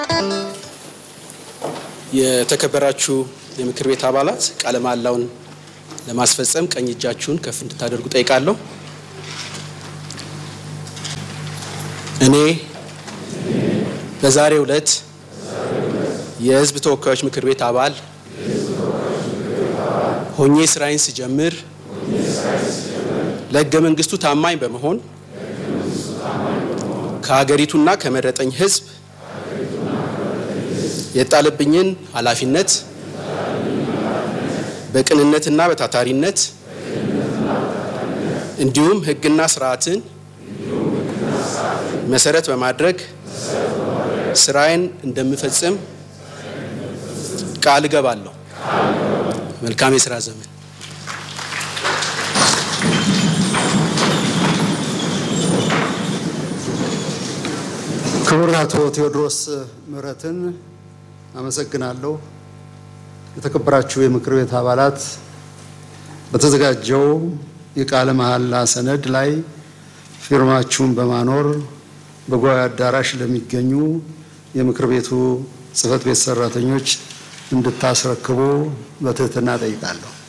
የተከበራችሁ የምክር ቤት አባላት ቃለ መሃላውን ለማስፈጸም ቀኝ እጃችሁን ከፍ እንድታደርጉ ጠይቃለሁ። እኔ በዛሬው ዕለት የሕዝብ ተወካዮች ምክር ቤት አባል ሆኜ ስራዬን ስጀምር ለሕገ መንግስቱ ታማኝ በመሆን ከሀገሪቱና ከመረጠኝ ሕዝብ የጣለብኝን ኃላፊነት በቅንነትና በታታሪነት እንዲሁም ሕግና ስርዓትን መሰረት በማድረግ ስራዬን እንደምፈጽም ቃል እገባለሁ። መልካም የስራ ዘመን። ክቡር አቶ ቴዎድሮስ ምህረትን አመሰግናለሁ። የተከበራችሁ የምክር ቤት አባላት በተዘጋጀው የቃለ መሐላ ሰነድ ላይ ፊርማችሁን በማኖር በጉባኤ አዳራሽ ለሚገኙ የምክር ቤቱ ጽሕፈት ቤት ሰራተኞች እንድታስረክቡ በትህትና ጠይቃለሁ።